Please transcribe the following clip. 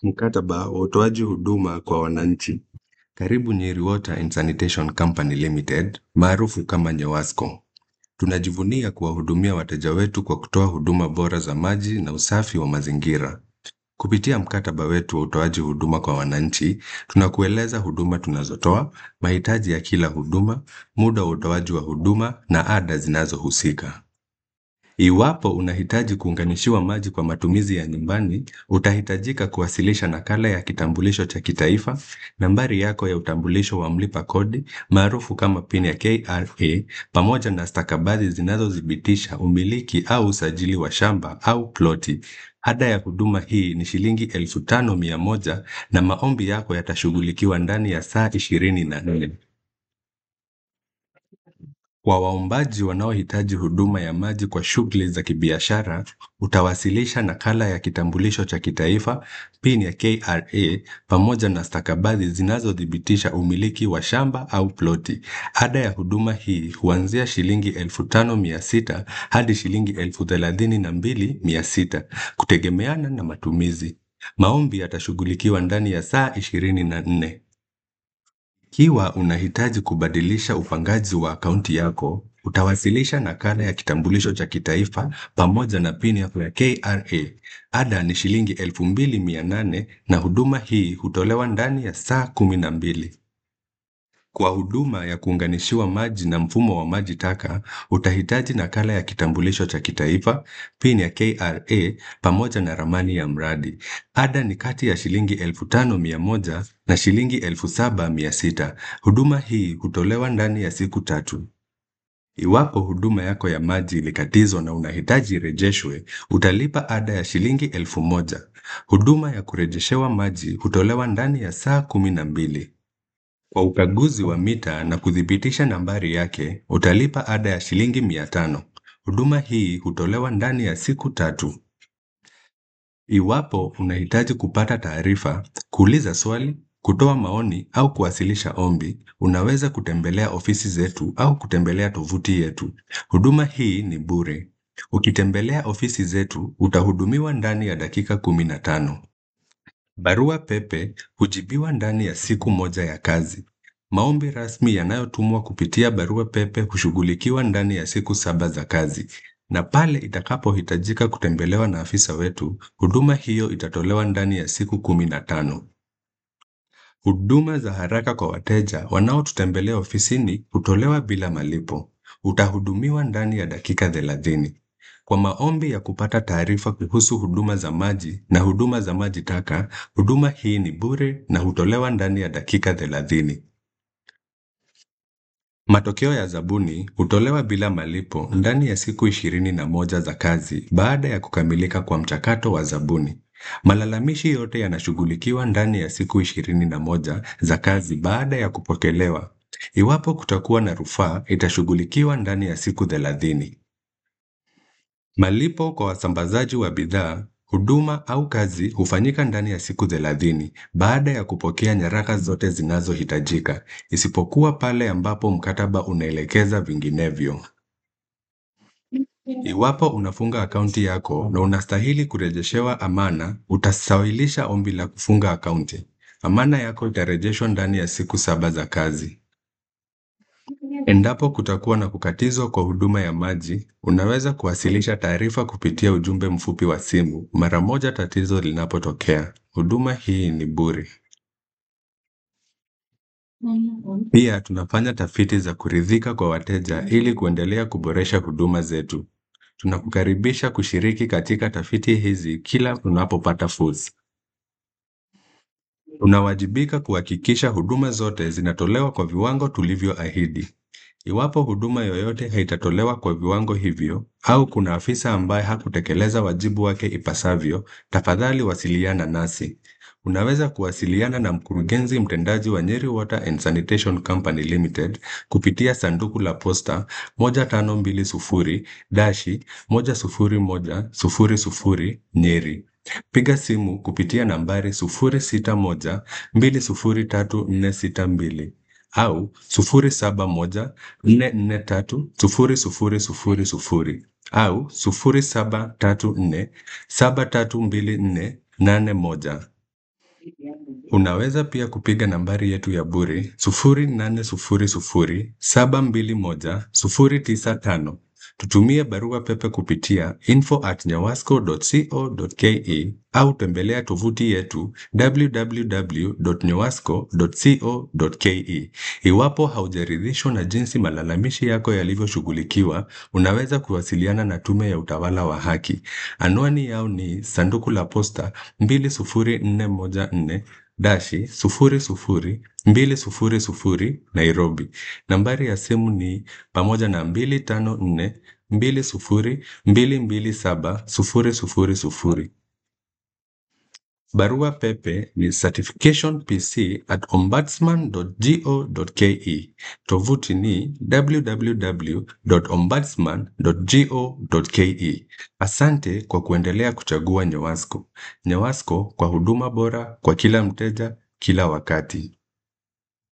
Mkataba wa utoaji huduma kwa wananchi. Karibu Nyeri Water and Sanitation Company Limited, maarufu kama Nyewasco. Tunajivunia kuwahudumia wateja wetu kwa kutoa huduma bora za maji na usafi wa mazingira. Kupitia mkataba wetu wa utoaji huduma kwa wananchi, tunakueleza huduma tunazotoa, mahitaji ya kila huduma, muda wa utoaji wa huduma na ada zinazohusika. Iwapo unahitaji kuunganishiwa maji kwa matumizi ya nyumbani, utahitajika kuwasilisha nakala ya kitambulisho cha kitaifa, nambari yako ya utambulisho wa mlipa kodi maarufu kama PIN ya KRA, pamoja na stakabadhi zinazothibitisha umiliki au usajili wa shamba au ploti. Ada ya huduma hii ni shilingi elfu tano mia moja na maombi yako yatashughulikiwa ndani ya saa ishirini na nne. Kwa waombaji wanaohitaji huduma ya maji kwa shughuli za kibiashara, utawasilisha nakala ya kitambulisho cha kitaifa, PIN ya KRA, pamoja na stakabadhi zinazothibitisha umiliki wa shamba au ploti. Ada ya huduma hii huanzia shilingi elfu tano mia sita hadi shilingi elfu thelathini na mbili mia sita kutegemeana na matumizi. Maombi yatashughulikiwa ndani ya saa ishirini na nne. Ikiwa unahitaji kubadilisha upangaji wa akaunti yako, utawasilisha nakala ya kitambulisho cha kitaifa pamoja na PIN yako ya KRA. Ada ni shilingi elfu mbili mia nane na huduma hii hutolewa ndani ya saa kumi na mbili. Kwa huduma ya kuunganishiwa maji na mfumo wa maji taka, utahitaji nakala ya kitambulisho cha kitaifa, PIN ya KRA pamoja na ramani ya mradi. Ada ni kati ya shilingi elfu tano mia moja na shilingi elfu saba mia sita. Huduma hii hutolewa ndani ya siku tatu. Iwapo huduma yako ya maji ilikatizwa na unahitaji irejeshwe, utalipa ada ya shilingi elfu moja. Huduma ya kurejeshewa maji hutolewa ndani ya saa kumi na mbili. Kwa ukaguzi wa mita na kuthibitisha nambari yake, utalipa ada ya shilingi mia tano. Huduma hii hutolewa ndani ya siku tatu. Iwapo unahitaji kupata taarifa, kuuliza swali, kutoa maoni au kuwasilisha ombi, unaweza kutembelea ofisi zetu au kutembelea tovuti yetu. Huduma hii ni bure. Ukitembelea ofisi zetu, utahudumiwa ndani ya dakika kumi na tano. Barua pepe hujibiwa ndani ya siku moja ya kazi. Maombi rasmi yanayotumwa kupitia barua pepe hushughulikiwa ndani ya siku saba za kazi. Na pale itakapohitajika kutembelewa na afisa wetu, huduma hiyo itatolewa ndani ya siku kumi na tano. Huduma za haraka kwa wateja wanaotutembelea ofisini hutolewa bila malipo. Utahudumiwa ndani ya dakika thelathini. Kwa maombi ya kupata taarifa kuhusu huduma za maji na huduma za maji taka, huduma hii ni bure na hutolewa ndani ya dakika thelathini. Matokeo ya zabuni hutolewa bila malipo ndani ya siku ishirini na moja za kazi baada ya kukamilika kwa mchakato wa zabuni. Malalamishi yote yanashughulikiwa ndani ya siku ishirini na moja za kazi baada ya kupokelewa. Iwapo kutakuwa na rufaa, itashughulikiwa ndani ya siku thelathini. Malipo kwa wasambazaji wa bidhaa, huduma au kazi hufanyika ndani ya siku thelathini baada ya kupokea nyaraka zote zinazohitajika, isipokuwa pale ambapo mkataba unaelekeza vinginevyo. Iwapo unafunga akaunti yako na unastahili kurejeshewa amana, utasawilisha ombi la kufunga akaunti. Amana yako itarejeshwa ndani ya siku saba za kazi. Endapo kutakuwa na kukatizwa kwa huduma ya maji, unaweza kuwasilisha taarifa kupitia ujumbe mfupi wa simu mara moja tatizo linapotokea. Huduma hii ni bure. Pia tunafanya tafiti za kuridhika kwa wateja ili kuendelea kuboresha huduma zetu. Tunakukaribisha kushiriki katika tafiti hizi kila unapopata fursa. Tunawajibika kuhakikisha huduma zote zinatolewa kwa viwango tulivyoahidi. Iwapo huduma yoyote haitatolewa kwa viwango hivyo au kuna afisa ambaye hakutekeleza wajibu wake ipasavyo, tafadhali wasiliana nasi. Unaweza kuwasiliana na mkurugenzi mtendaji wa Nyeri Water and Sanitation Company Limited kupitia sanduku la posta 1520-10100 Nyeri. Piga simu kupitia nambari 0612034462 au 0714430000 au 0734732481. Unaweza pia kupiga nambari yetu ya bure 0800721095. Tutumie barua pepe kupitia info@nyawasco.co.ke au tembelea tovuti yetu www.nyawasco.co.ke. Iwapo haujaridhishwa na jinsi malalamishi yako yalivyoshughulikiwa, unaweza kuwasiliana na Tume ya Utawala wa Haki. Anwani yao ni sanduku la posta 20414 dashi sufuri sufuri mbili sufuri sufuri Nairobi. Nambari ya simu ni pamoja na mbili tano nne mbili sufuri mbili mbili saba sufuri sufuri sufuri. Barua pepe ni certificationpc@ombudsman.go.ke. Tovuti ni www.ombudsman.go.ke. Asante kwa kuendelea kuchagua Nyawasco. Nyawasco kwa huduma bora kwa kila mteja kila wakati.